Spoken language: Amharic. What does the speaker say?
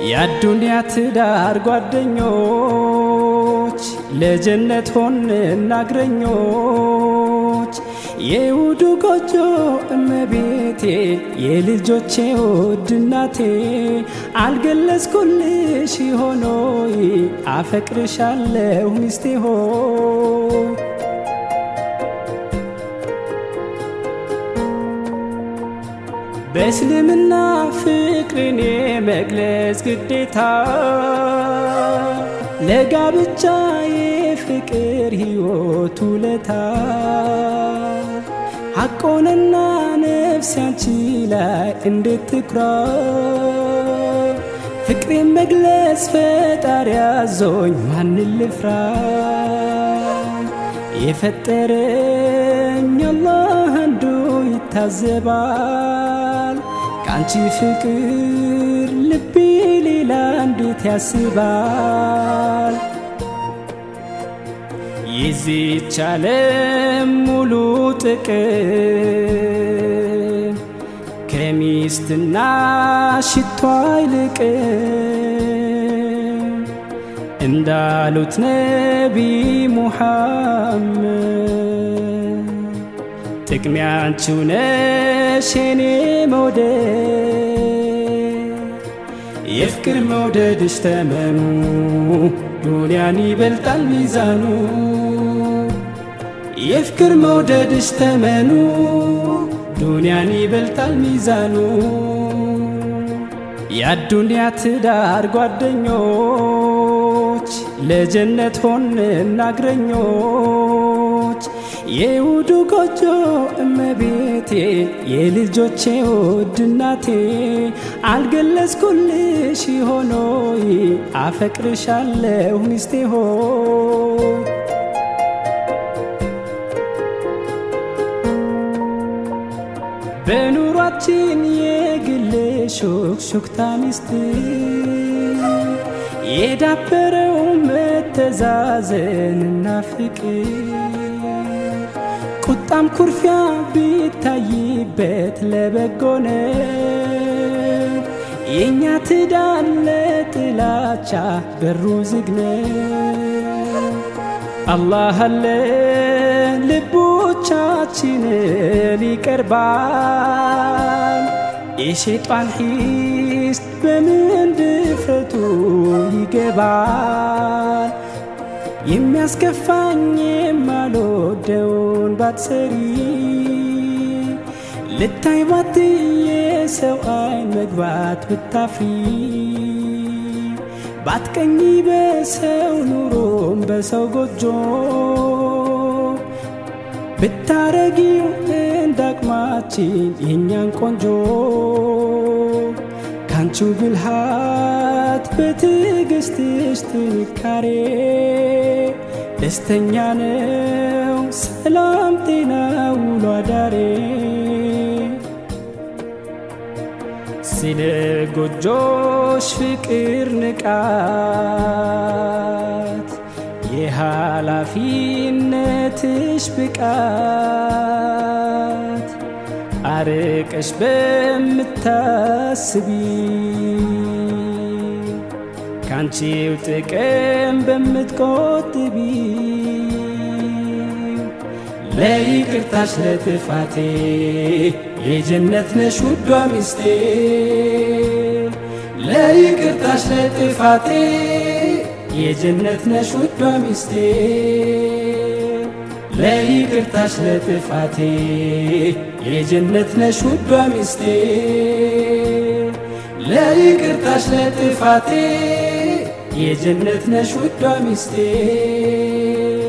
የአዱንያ ትዳር ጓደኞች ለጀነት ሆን እናግረኞች የውዱ ጎጆ እመቤቴ የልጆቼ ውድ እናቴ አልገለጽኩልሽ ሆኖይ አፈቅርሻለሁ ሚስቴ ሆይ በእስልምና ፍቅርን የመግለጽ ግዴታ ለጋብቻ የፍቅር ሕይወት ውለታ ሐቆንና ነፍስ ያንቺ ላይ እንዴት ትኩራ ፍቅሬን መግለጽ ፈጣሪ ያዞኝ ማንን ልፍራ የፈጠረኝ አላህ አንዱ ይታዘባል ከአንቺ ፍቅር ልቤ ሌላ እንዴት ያስባል የዚች ዓለም ሙሉ ጥቅም ከሚስትና ሽቷ አይልቅም እንዳሉት ነቢ ሙሐመድ ጥቅሜ አንቺው ነሽ የኔ መውደድ የፍቅር መውደድሽ ተመኑ ዱንያን ይበልጣል ሚዛኑ የፍቅር መውደድሽ ተመኑ ዱንያን ይበልጣል ሚዛኑ የአዱንያ ትዳር ጓደኞች ለጀነት ሆን እናግረኞች የውዱ ጎጆ እመቤቴ የልጆቼ ውድ እናቴ አልገለጽኩልሽ ሆኖይ አፈቅርሻለሁ ሚስቴ ሆይ በኑሯችን የግል ሹክሹክታ ሚስት የዳበረው መተዛዘንና ፍቅር ቁጣም ኩርፊያ ቢታይበት ለበጎነ የእኛ ትዳር ለጥላቻ በሩ ዝግነ አላህ አለ ልቦቻችንን ይቀርባል የሸይጣን ሒስድ በምን ድፍረቱ ይገባል የሚያስከፋኝ የማልወደውን ባትሰሪ ልታይ ባት የሰው አይን መግባት ብታፍሪ ባትቀኝ በሰው ኑሮም በሰው ጎጆ ብታረጊው እንዳቅማችን የእኛን ቆንጆ ካንቹ ብልሃት በትዕግስትሽ ጥንካሬ ደስተኛ ነው ሰላም ጤና ውሎ አዳሬ ስለ ጎጆሽ ፍቅር ንቃት የኃላፊነትሽ ብቃት አርቀሽ በምታስቢ ካንቺው ጥቅም በምትቆጥቢ ለይቅርታሽ ለጥፋቴ የጀነት ነሽ ውዷ ሚስቴ ለይቅርታሽ ለጥፋቴ የጀነት ነሽ ውዷ ሚስቴ ለይቅርታሽ ለጥፋቴ የጀነት ነሽ ውዷ ሚስቴ ለይቅርታሽ ለጥፋቴ የጀነት ነሽ ውዷ ሚስቴ